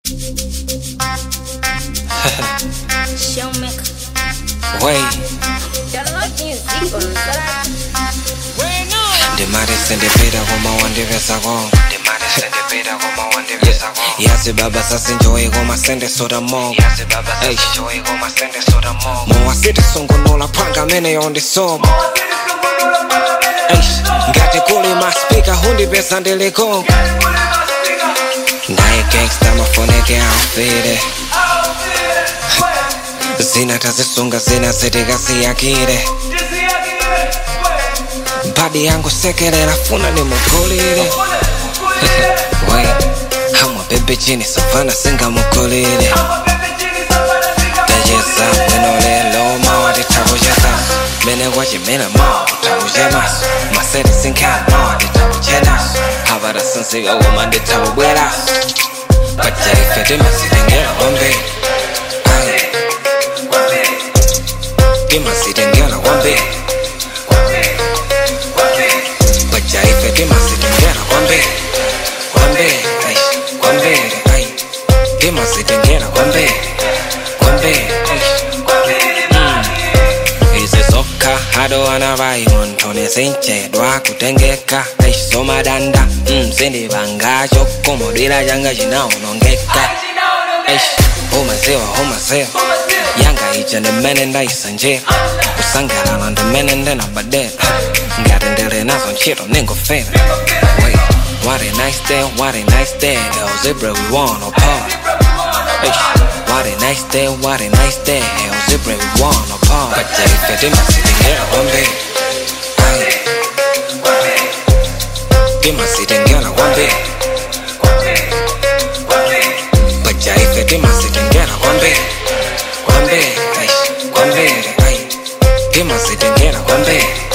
Showmaker. Wey, Yalala music on ndimati sindipita koma wandipesako yazi baba sasinjoyi koma sendesota moko mowasiti sungunula phanga amene yondisoba ngati kuli maspika hundipesa ndilikoko ndaye gangsta mafoneke aufire zina tazisunga zina zitikasiyakire badi yangu sekelera funa nimugulire we hamwa bebe chini savana singamugulire tayeza bwino lelo mawa titakucheza mene kwachimena mawa titakuchemaso masere sinkhana mawa titakuchenaso havara sinzika woma nditakubweraso pajaife timasitengera kwambiri Ayi. timasitengera kwambiri pajaife timasitengera kwambiri kwambiri ai kwambiri ai timasitengera kwambiri kwambiri ai izi zokha adowana vai muntu nesinchedwa kutengeka aisomadanda mzindivanga chokomodwira changa chinaonongeka umaziwa umaziwa yanga ija ndimene ndaisanjira kusangalala ndimene ndinabadera ngati ndili nazo ntchito ningofera Wait, what a nice day, what a nice day El Zebra we wanna party Eish, What a nice day, what a nice day El Zebra we wanna party Pajaife timasitengera kwambiri Aye. timasitengera kwambiri pajaife timasitengera kwambiri kwambiri ai kwambiri ai timasitengera kwambiri